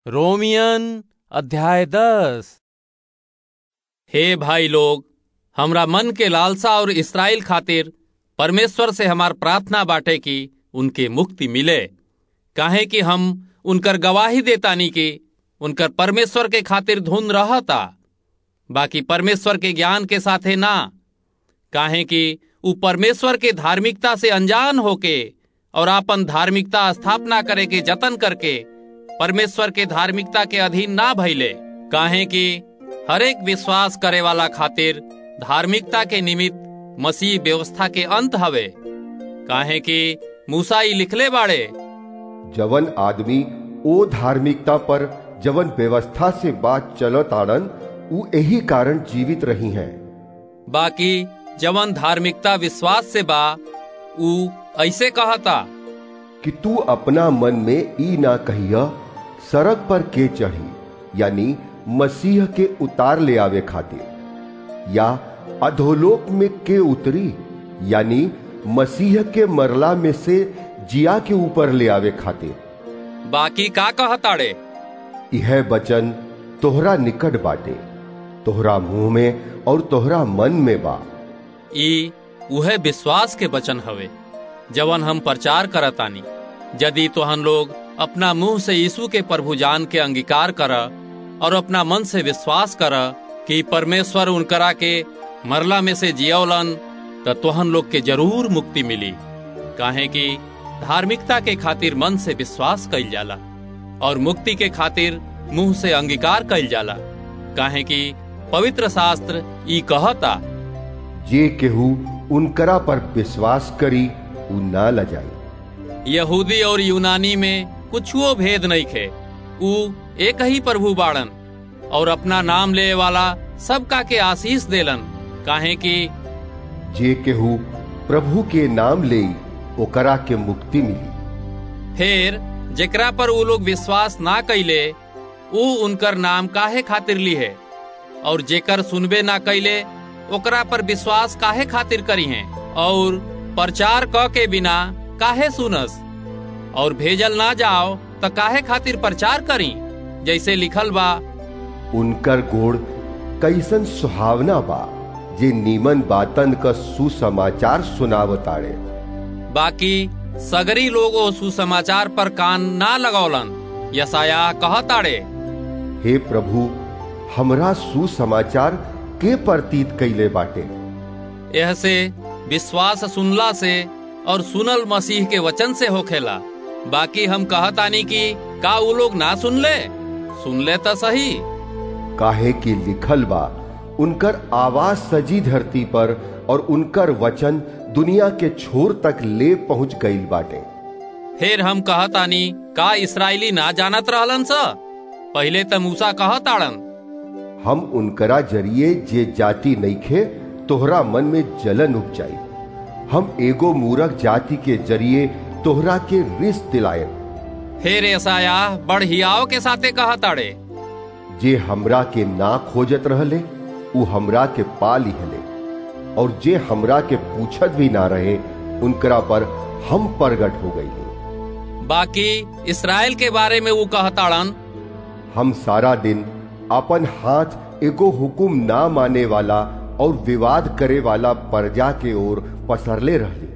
रोमियन अध्याय दस हे भाई लोग हमरा मन के लालसा और इसराइल खातिर परमेश्वर से हमार प्रार्थना बाटे कि उनके मुक्ति मिले काहे कि हम उनकर गवाही देतानी कि उनकर परमेश्वर के खातिर धुन रहता बाकी परमेश्वर के ज्ञान के साथे ना काहे कि उ परमेश्वर के धार्मिकता से अनजान होके और आपन धार्मिकता स्थापना करे के जतन करके परमेश्वर के धार्मिकता के अधीन ना भइले काहे कि हरेक विश्वास करे वाला खातिर धार्मिकता के निमित्त मसीह व्यवस्था के अंत हवे काहे कि मूसा ई लिखले बाड़े जवन आदमी ओ धार्मिकता पर जवन व्यवस्था से बात चलत आड़न उ यही कारण जीवित रही हैं बाकी जवन धार्मिकता विश्वास से बा उ ऐसे कहता कि तू अपना मन में ई ना कहिया सड़क पर के चढ़ी यानी मसीह के उतार ले आवे खातिर या अधोलोक में के उतरी यानी मसीह के मरला में से जिया के ऊपर ले आवे खातिर बाकी का कहताड़े यह वचन तोहरा निकट बाटे तोहरा मुंह में और तोहरा मन में बा ई उहे विश्वास के वचन हवे जवन हम प्रचार करतानी यदि तोहन लोग अपना मुंह से यीशु के प्रभु जान के अंगीकार कर और अपना मन से विश्वास कर कि परमेश्वर उनकरा के मरला में से जियौलन तो तोहन लोग के जरूर मुक्ति मिली काहे कि धार्मिकता के खातिर मन से विश्वास कइल जाला और मुक्ति के खातिर मुंह से अंगीकार कइल जाला काहे कि पवित्र शास्त्र ई कहता जे केहू उनकरा पर विश्वास करी उ ना लजाई यहूदी और यूनानी में कुछुओ भेद नहीं खे उ एक ही प्रभु बाड़न और अपना नाम ले वाला सबका के आशीष देलन काहे कि जे केहू प्रभु के नाम ले ओकरा के मुक्ति मिली फिर जेकरा पर उ लोग विश्वास ना कैले उ उनकर नाम काहे खातिर ली है और जेकर सुनबे ना कैले ओकरा पर विश्वास काहे खातिर करी है और प्रचार क के बिना काहे सुनस और भेजल ना जाओ तो काहे खातिर प्रचार करी जैसे लिखल बा उनकर गोड़ कैसन सुहावना बा जे नीमन बातन का सुसमाचार सुनावताड़े बाकी सगरी लोग ओ सुसमाचार पर कान ना लगौलन यसाया कहताड़े हे प्रभु हमरा सुसमाचार के प्रतीत कैले बाटे यह से विश्वास सुनला से और सुनल मसीह के वचन से होखेला बाकी हम कहतानी कि का उ लोग ना सुन ले सुन ले तो सही काहे कि लिखल बा उनकर आवाज सजी धरती पर और उनकर वचन दुनिया के छोर तक ले पहुंच गईल बाटे फिर हम कहतानी का इसराइली ना जानत रहलन स पहले त मूसा कहताड़न हम उनकरा जरिए जे जाति नईखे तोहरा मन में जलन उपजाई हम एगो मूरख जाति के जरिए तोहरा के रिस दिलाए फिर ऐसाया बड़ हियाव के साथे कहताड़े जे हमरा के ना खोजत रहले उ हमरा के पा लिहले और जे हमरा के पूछत भी ना रहे उनकरा पर हम प्रगट हो गई बाकी इसराइल के बारे में वो कहताड़न हम सारा दिन अपन हाथ एगो हुकुम ना माने वाला और विवाद करे वाला प्रजा के ओर पसरले रहले